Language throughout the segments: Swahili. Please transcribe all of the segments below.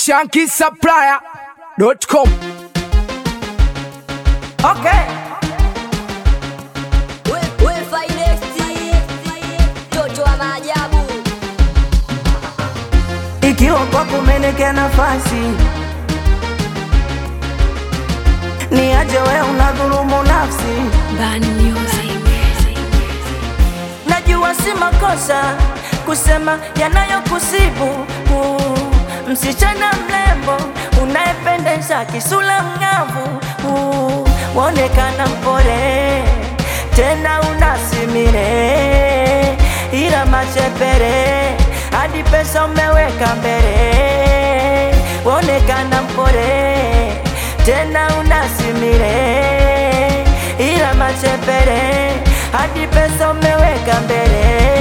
shankisupplier.com. Okay. We, we finesti Toto wa maajabu Ikiwa kwako umenekea nafasi, ni aje wewe unadhulumu nafsi. Najua si makosa kusema yanayokusibu. Uh, Msichana mrembo unayependeza, kisula mng'avu, uh, waonekana mpore tena unasimire, ila machepere hadi pesa umeweka mbele, waonekana mpore tena unasimire, ila machepere hadi pesa umeweka mbele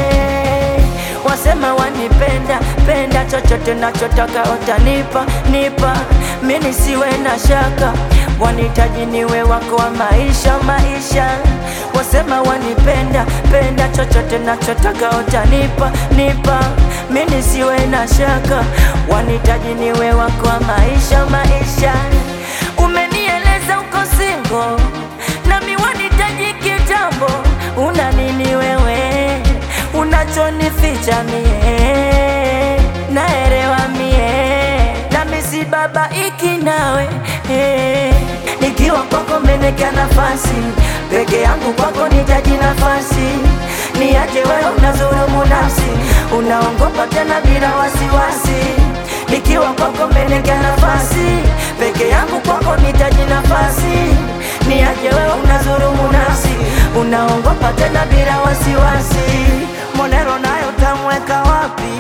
wasema wanipenda penda, chochote nachotaka utanipa nipa, mimi siwe na shaka, wanihitaji niwe wako wa maisha maisha. Wasema wanipenda penda, chochote nachotaka utanipa nipa, mimi siwe na shaka, wanihitaji niwe wako wa maisha maisha. Umenieleza uko single nami wanihitaji kitambo, una nini wewe unachonificha mie, naelewa mie, nami si baba iki nawe eh. Nikiwa kwako menekea nafasi peke yangu, kwako nitaji nafasi, niache wewe unazulumu nafsi, unaongopa tena bila wasiwasi. Nikiwa kwako menekea nafasi peke yangu, kwako nitaji nafasi, niache wewe unazulumu nafsi, unaongopa tena bila wasiwasi. Monero nayo utamweka wapi?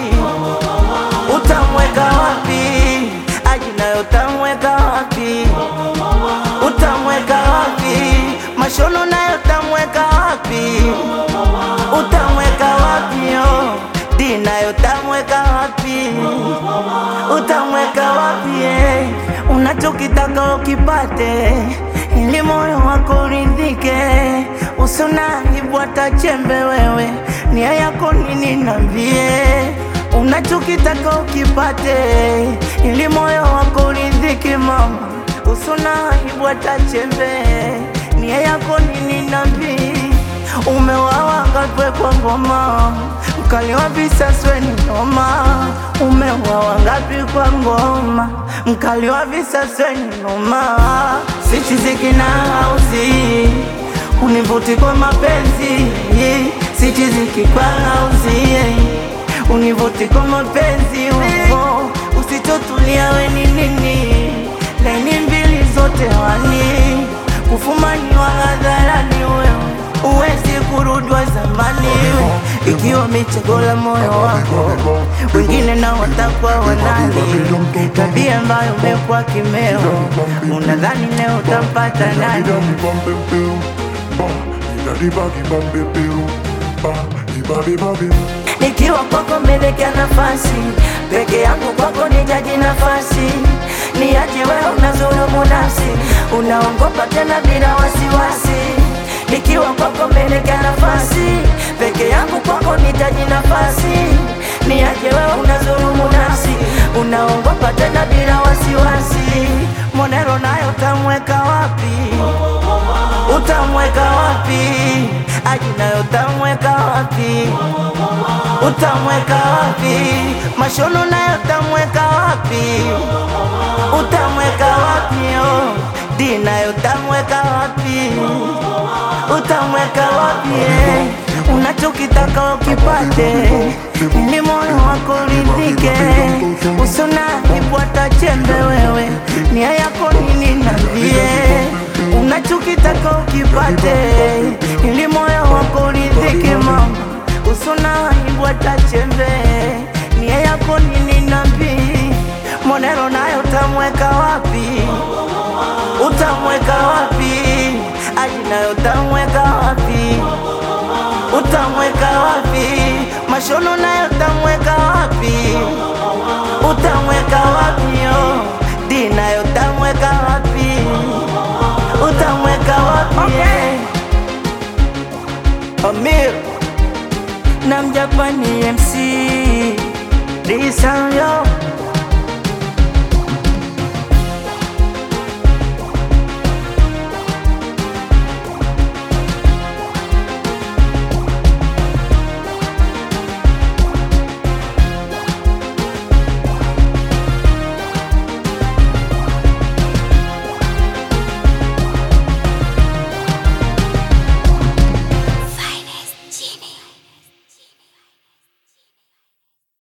Utamweka wapi? Aji nayo utamweka wapi? Utamweka wapi? Mashono nayo utamweka wapi? Utamweka wapi? Oh, di nayo utamweka wapi? Utamweka wapi? eh? Unachokitaka ukipate, ili moyo wako uridhike, usona ibwata chembe wewe, nia yako nini? Nambie unachokitaka ukipate, ili moyo wako uridhike, mama, usona ibwata chembe, nia yako nini? Nambie umewawa ngapi kwa ngoma, mkali wa visaswe ni noma. Umewawa ngapi kwa ngoma, mkali wa visaswe ni noma. Sichiziki na hauzi univuti kwa mapenzi, sichiziki kwa hauzi univuti kwa mapenzi uo usitotulia we ni nini, laini mbili zote wani kufumaniwa hadharani wewe uwezi kurudwa zamani ikiwa michegola moyo wako wengine na watakwa wanani tabia ambayo umekuwa kimeo unadhani leo utampata nani nikiwa kwako melekea nafasi peke yangu kwako nijaji nafasi niache wewe unazulumu nafsi unaongopa tena bila wasiwasi nikiwa kwako melekea nafasi peke yangu kwako nitaji nafasi niache wewe unazulumu nafsi unaongopa tena bila wasiwasi monero nayo utamweka wapi utamweka wapi aji nayo utamweka wapi utamweka wapi mashono nayo utamweka wapi utamweka wapi oh. di nayo utamweka wapi utamweka wapi eh. unachokitaka ukipate ni moyo wako uridhike usona ibwata chembe wewe nia yako nini nambie unachokitaka ukipate ili moyo wako uridhike mama usona ibwata chembe nia yako nini nambi monero nayo utamweka wapi utamweka wapi aji nayo utamweka wapi utamweka wapi mashono nayo utamweka wapi utamweka wapi oh. di nayo utamweka wapi utamweka wapi okay. Amir na mjapani MC Disanyo